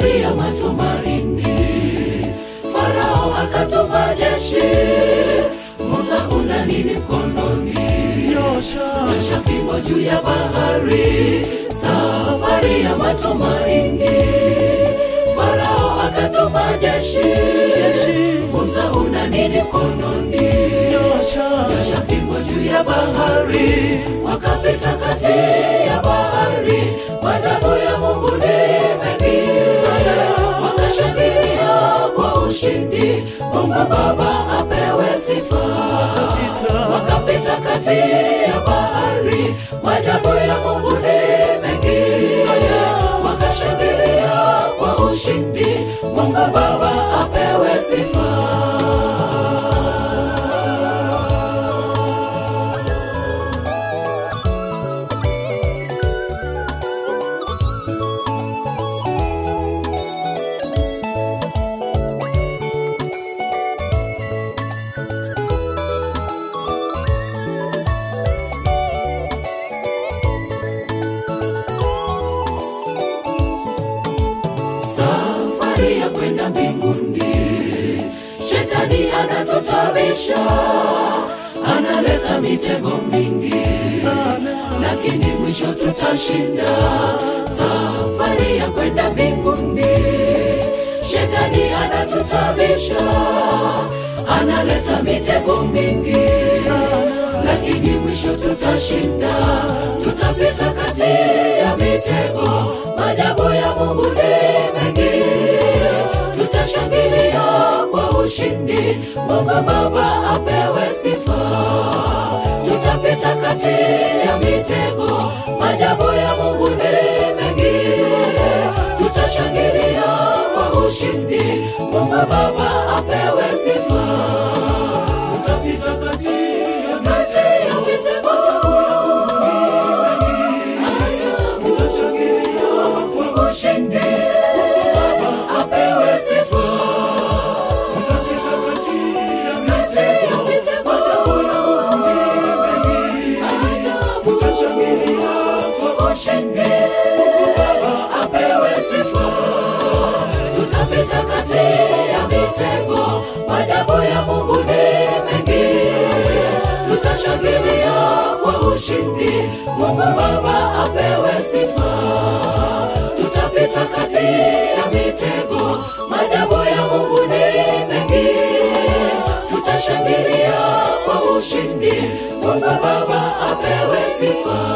safari ya matumaini. Farao akatuma jeshi, Musa una nini mkononi? Nyosha fimbo juu ya bahari, safari ya matumaini. Farao akatuma jeshi, Musa una nini mkononi? Nyosha fimbo juu ya bahari, wakapita kati ya bahari, maajabu ya Mungu ni mengi sana, wakashangilia kwa ushindi, Mungu Baba apewe sifa. Wakapita kati ya bahari, maajabu ya Mungu ni mengi sana, wakashangilia kwa ushindi, Mungu Baba apewe sifa. safari ya kwenda mbinguni. Shetani anatutabisha, analeta mitego mingi lakini mwisho tutashinda. Safari ya kwenda mbinguni, shetani anatutabisha, analeta mitego mingi lakini mwisho tutashinda. Tutapita kati ya mitego, maajabu ya Mungu ni mengi. Tutashangilia kwa ushindi, Mungu Baba apewe sifa. Tutapita kati ya mitego, maajabu ya Mungu ni mengi. Tutashangilia kwa ushindi, Mungu Baba apewe sifa. Tutapita kati ya kati ya mitego ajabu kwa ushindi, Mungu Baba apewe sifa. Kati ya mitego ajabu kwa ushindi, Mungu Baba apewe sifa. Tutapita kati ya mitego, maajabu ya Mungu ni mengi. Tutashangilia kwa ushindi, Mungu Baba apewe sifa. Tutapita kati ya mitego, maajabu ya Mungu ni mengi. Tutashangilia kwa ushindi, Mungu Baba apewe sifa.